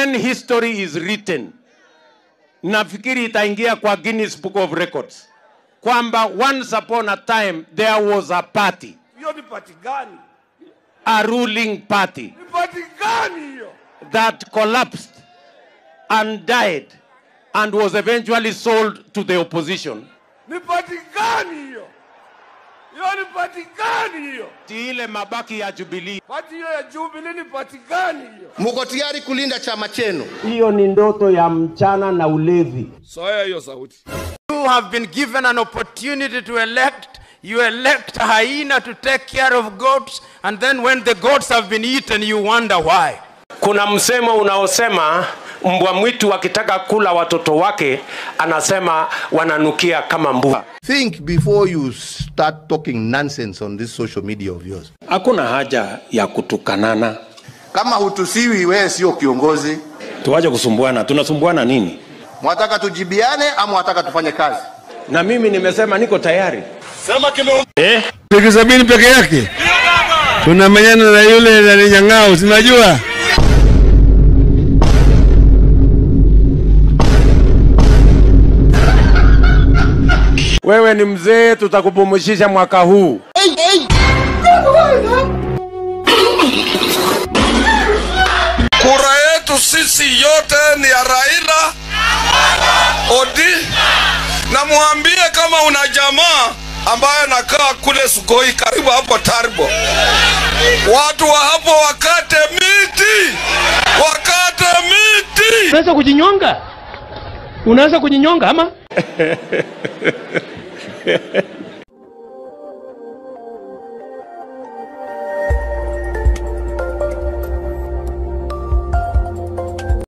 when history is written, nafikiri itaingia kwa Guinness Book of Records kwamba once upon a time there was a party, hiyo ni pati gani? a ruling party Ni pati gani hiyo? that collapsed and died and was eventually sold to the opposition. Ni pati gani hiyo? Hiyo ni pati gani hiyo? Ti ile mabaki ya Jubilee. Pati hiyo ya Jubilee ni pati gani hiyo? Mko tayari kulinda chama chenu? Hiyo ni ndoto ya mchana na ulevi. Soya hiyo sauti. You have been given an opportunity to elect. You elect a hyena to take care of goats, and then when the goats have been eaten, you wonder why. Kuna msemo unaosema mbwa mwitu akitaka kula watoto wake anasema wananukia kama mbwa. Think before you start talking nonsense on this social media of yours. Hakuna haja ya kutukanana, Kama hutusiwi, wewe sio kiongozi. tuache kusumbuana. Tunasumbuana nini? Mwataka tujibiane ama mwataka tufanye kazi? Na mimi nimesema niko tayari. Wiki sabini peke yake tunamenyana na yule nani Nyang'au, sinajua Wewe ni mzee, tutakupumzisha mwaka huu. Kura yetu sisi yote ni ya Raila Odi, na mwambie kama una jamaa ambaye anakaa kule Sugoi karibu hapo Taribo, watu wa hapo wakate miti, wakate miti. unaweza kujinyonga unaweza kujinyonga ama